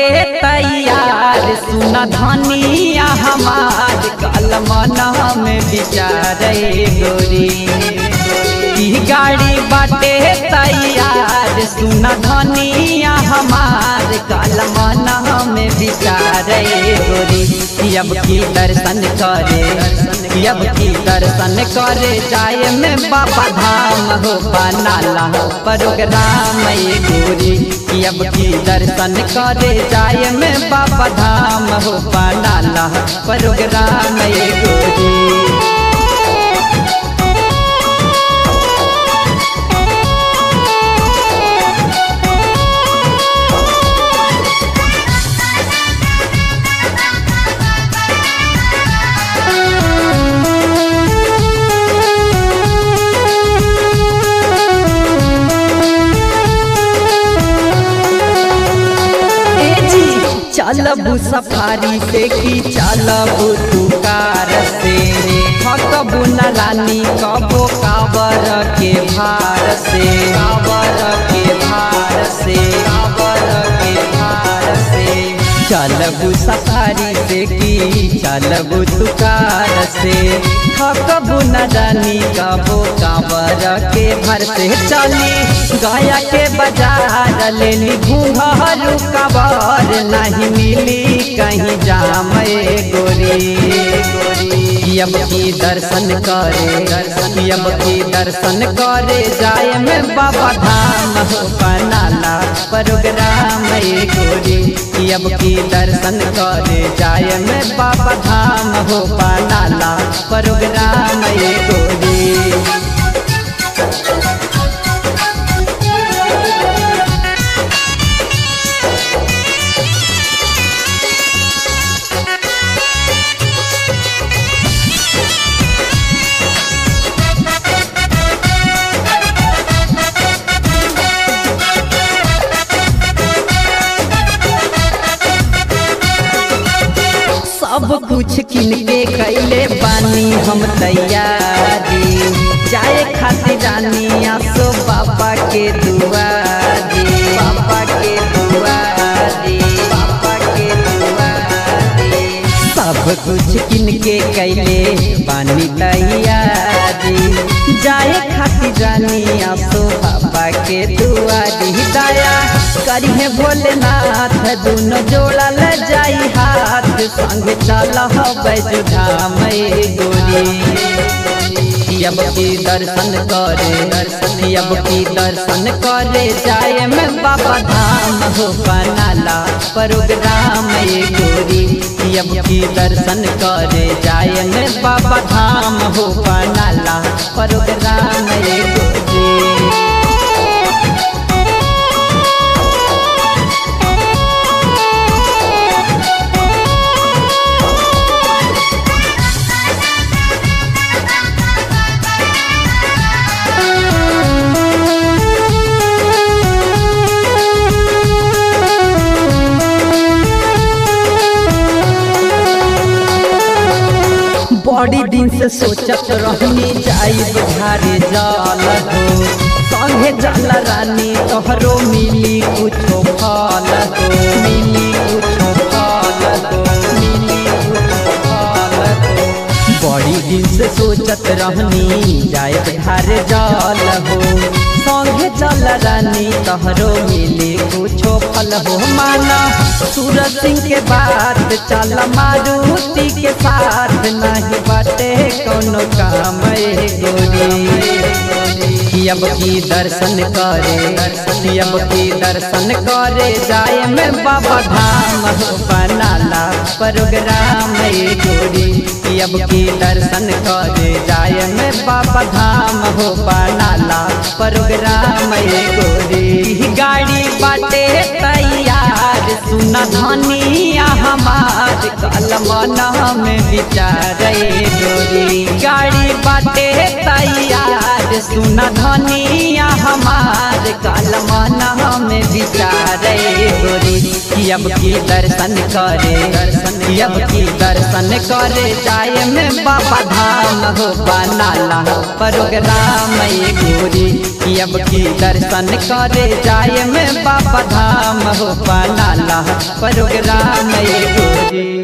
तैयार सुन धनिया हमार कलमना में विचारे गोरी ई गाड़ी बाटे तैयार सुन धनिया हमार कलमना में विचारे गोरी अब की दर्शन करे अब की दर्शन करे जाए में बाबा धाम हो बनाला प्रोग्राम ये गोरी अब की दर्शन करे जाए में बाबा धाम हो बनाला प्रोग्राम ये गोरी चलबू सफारी से की चलबू तुकार से थकबू न रानी कबो काबर के भार से काबर के भार से काबर के भार से चलबू सफारी से की चलबू तुकार से थकबू न रानी कबो काबर के भर से चली गया के बाजार लेनी घूंघरू कबर नहीं मिली कहीं जाम गोरी अब की दर्शन करे दर्शन अब की दर्शन करे जाए में बाबा धाम हो बनाला प्रोग्राम गोरी अब की दर्शन करे जाए में बाबा धाम हो बनाला प्रोग्राम गोरी सब कुछ किन के कैले बानी हम तैयारी जाए खातिर रानी आसो बाबा के दुआरी बाबा के दुआरी बाबा के दुआरी सब कुछ किन के कैले बानी तैयारी जाए खातिर रानी आसो बाबा के दुआरी दया करिए भोलेनाथ दोनों जोड़ा ल जाई हाथ संग चल बैजुधाम गोरी अब की दर्शन करे दर्शन अब की दर्शन करे जाए में बाबा धाम हो बनाला प्रोग्राम ये गोरी अब की दर्शन करे जाए में बाबा धाम हो बनाला प्रोग्राम ये गोरी बड़ी दिन से सोचत रहनी जाई बुझारे जल हो संगे जल रानी तोहरो मिली कुछो फल हो मिली कुछो फल हो मिली कुछो फल हो बड़ी दिन से सोचत रहनी जाए बुझारे जल हो संगे जल रानी तोहरो मिली कुछो फल हो माना सूरज सिंह के बात चल मारुति के साथ नहीं बाटे कोनो काम गोरी अब की दर्शन करे अब की दर्शन करे जाए में बाबा धाम हो बनाला प्रोग्राम गोरी अब की दर्शन करे जाए में बाबा धाम हो बनाला प्रोग्राम गोरी गाड़ी बाटे तैयार सुन धनिया हमार कलमना में विचारे गोरी गाड़ी बाटे तैयार सुन धनिया हमार कलमना में विचारे गोरी अब की दर्शन करे दर्शन अब की दर्शन करे जाए में बाबा धाम हो बनाला प्रोग्राम गोरी कि अब की दर्शन करे जाए में बाबा धाम हो बनाला प्रोग्राम ये गोरी